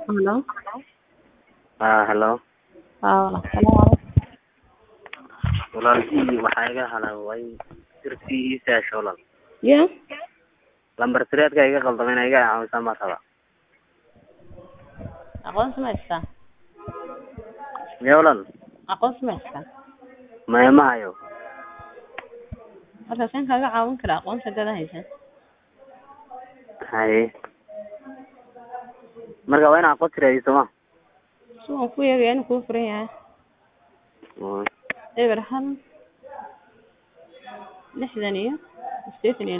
Hello. Ah, hello. Haa, walaal. Salaam Walaalkii waxaa iga halaaway sirtii ii saasho walaal. Yeah. Lambar sireedka iga qaldamay inay iga caawisaa ma raba. Aqoonsi ma haystaa? Miyaa walaal? Aqoonsi ma haystaa? Maya ma hayo. Marka saan kaaga caawin karaa aqoonsi haddaad haysan. Haye. Marka waa inaan aqoonsi raadiyo sooma? Si waan ku eegaya inuu kuu furan yahay. Mm. Eber hal lixdan iyo sideetan iyo